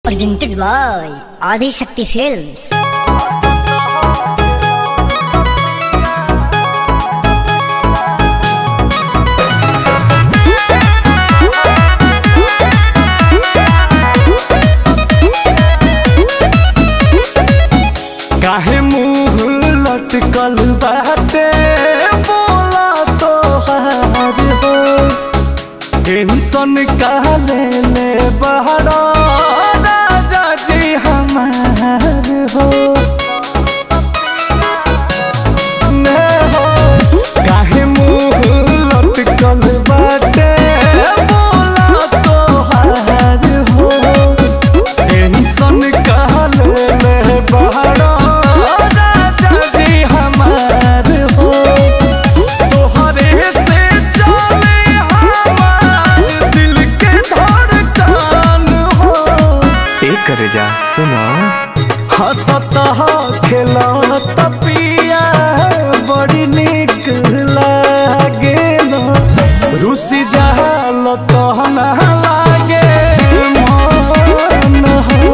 presented by Adi Shakti Films. काहे मुंह लटकल बाटे बोला तो हार हो टेंशन काले ले बहरा राजा जी हमार हो ने हो काहे मुंह लटकल बाटे बोला तो हार हो टेंशन काले ले बहरा राजा जी हमार हो तोहरे से चले हमार दिल के धड़कन हो एक कर जा सुनो हंसत खेलत पिया बड़ी निक लागेल रुसी जहाल तहन लागे मन हो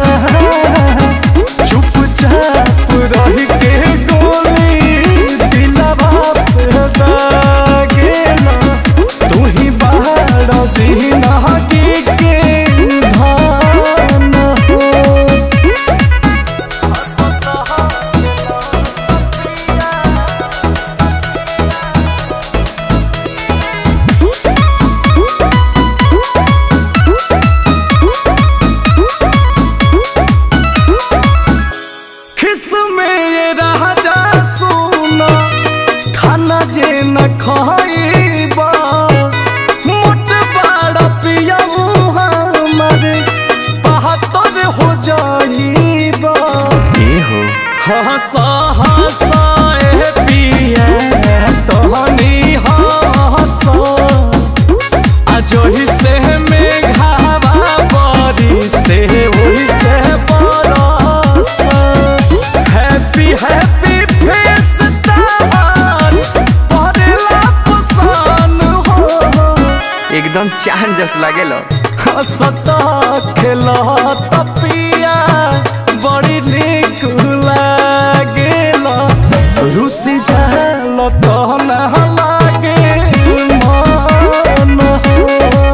चुपचाप रह के गोली दिलवा पे दागेल तू ही बाहर जी नहकी के धान हो खिस में ये राजा सुना खाना जे न खाइबा मोट बड़ा पियाऊ हमर बहत्तर हो जाइबा ये हो हंसा हंसा ए पिया तहनी हंसा अजोही से मेघावा बरी से वही से बरस हैप्पी हैप्पी फेस तार परेला पसान हो एकदम चांद जस लागेलो हंसता खेलत पिया बड़ी निक लागेला रुसी जाल तहन लागे मन हो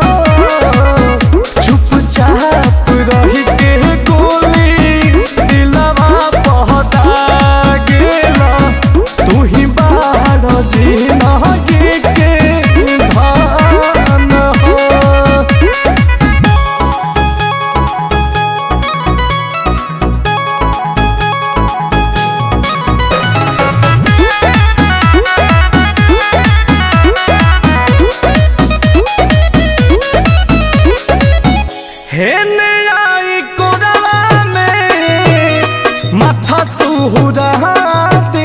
चुपचाप रही के गोली दिलवा पहता गेला तू ही बाहर जी नहगे के धान हो हेने आई कोरला में माथा सुहुरा दे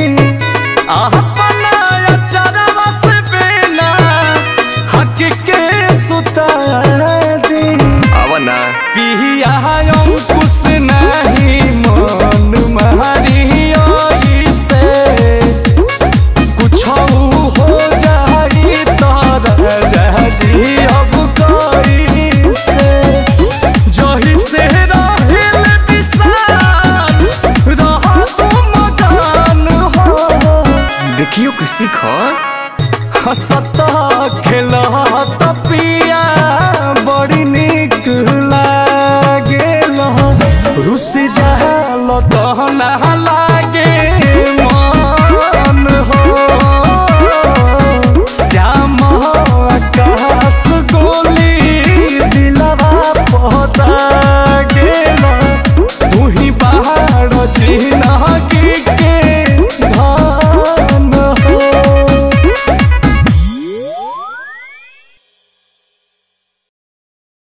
अपना चरवा से बेना हक के सुता दे अब ना पिया अंकुश नहीं मन मारी आई से कुछ हो जाई तर जी अब कई से जही से रहिल विशाल रह तुम गान हो देखियो कि सीख हंसत खेलत पिया बड़ी निक लागेल रुस जाल तहन लागे मन हो श्याम आकाश गोली दिलवा पहत